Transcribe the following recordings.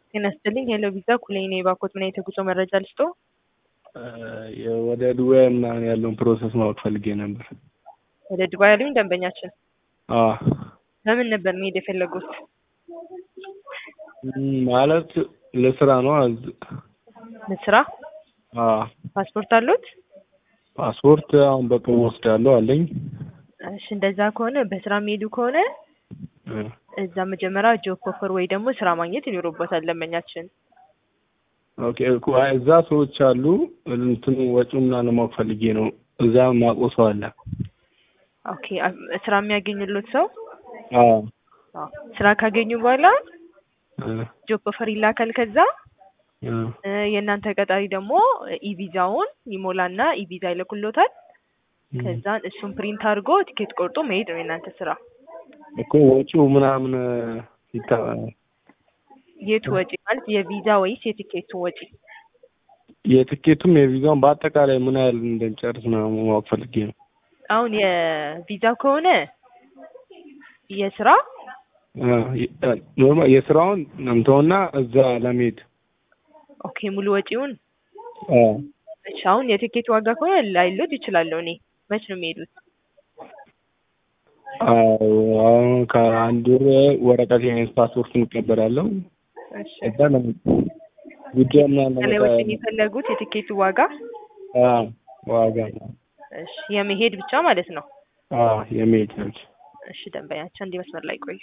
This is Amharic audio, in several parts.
ጤና ይስጥልኝ ሄሎ ቪዛ ኩሌ ነኝ። ባኮት ምን አይነት የጉዞ መረጃ ልስጦ? ወደ ዱባይ ምናምን ያለውን ፕሮሰስ ማወቅ ፈልጌ ነበር። ወደ ዱባይ ያሉኝ ደንበኛችን አዎ ለምን ነበር መሄድ የፈለጉት? ም፣ ማለት ለስራ ነው። አዝ- ለስራ? አዎ ፓስፖርት አሉት? ፓስፖርት አሁን በቅርቡ ወስዳለሁ አለኝ። እሺ እንደዛ ከሆነ በስራ የሚሄዱ ከሆነ እ፣ እዛ መጀመሪያ ጆብ ኦፈር ወይ ደግሞ ስራ ማግኘት ይኖርበታል ደንበኛችን። ኦኬ እኮ አይ፣ እዛ ሰዎች አሉ። እንትኑ ወጪው ምናምን ማወቅ ፈልጌ ነው። እዛ ማውቀው ሰው አለ። ኦኬ አ- ስራ የሚያገኝሉት ሰው አዎ አዎ። ስራ ካገኙ በኋላ እ፣ ጆብ ኦፈር ይላካል። ከዛ እ፣ እ፣ የእናንተ ቀጣሪ ደግሞ ኢቪዛውን ይሞላና ኢቪዛ ይልኩሎታል። እ። ከዛን እሱን ፕሪንት አድርጎ ቲኬት ቆርጦ መሄድ ነው የእናንተ ስራ። እኮ ወጪው ምናምን ይታ የቱ ወጪ ማለት የቪዛ ወይስ የቲኬቱ ወጪ? የትኬቱም የቪዛውን በአጠቃላይ ምን ያህል እንደሚጨርስ ምናምን ማወቅ ፈልጌ ነው። አሁን የቪዛ ከሆነ የስራ እ፣ ኖርማል የስራውን እንተውና እዛ ለመሄድ ኦኬ ሙሉ ወጪውን አዎ እሺ። አሁን የቲኬት ዋጋ ከሆነ ላይሎት ይችላለሁ እኔ መች ነው የሚሄዱት? አዎ አሁን ከአንድ ወር ወረቀት የኔን ፓስፖርት እንቀበላለሁ። እሺ እዛ ለምን ጉዳይ ምናምን ከላይ ለመጣ- ወጪ የፈለጉት የቲኬቱ ዋጋ አዎ ዋጋ ነው። እሺ የመሄድ ብቻ ማለት ነው። አዎ የመሄድ ነው። እሺ ደንበኛቸው እንዲህ መስመር ላይ ቆዩ።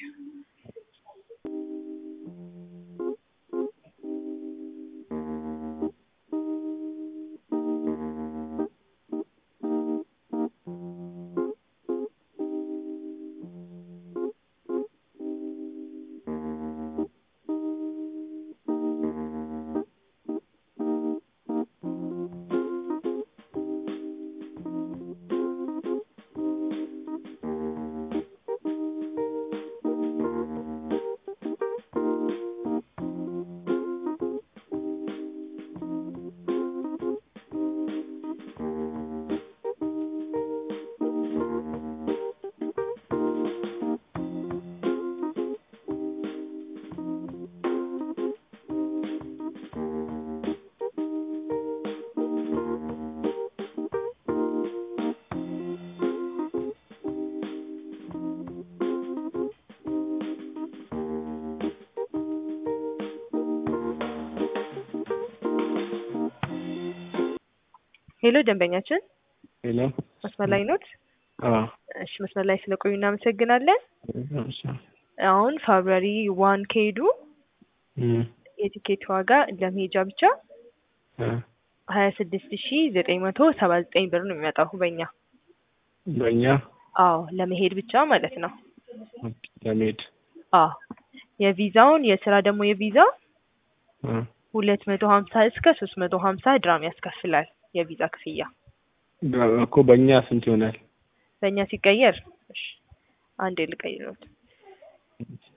ሄሎ ደንበኛችን ሌላ መስመር ላይ ኖት? አዎ እሺ መስመር ላይ ስለቆዩ እናመሰግናለን። አሁን ፌብሩዋሪ ዋን ከሄዱ እም፣ የቲኬት ዋጋ ለመሄጃ ብቻ እ፣ ሀያ ስድስት ሺ ዘጠኝ መቶ ሰባ ዘጠኝ ብር ነው የሚመጣው በእኛ። በእኛ አዎ ለመሄድ ብቻ ማለት ነው። ለመሄድ አዎ የቪዛውን የስራ ደግሞ የቪዛ እ፣ ሁለት መቶ ሀምሳ እስከ ሶስት መቶ ሀምሳ ድራም ያስከፍላል የቪዛ ክፍያ በ- እኮ በእኛ ስንት ይሆናል? በእኛ ሲቀየር። እሺ አንዴ ልቀይር ነው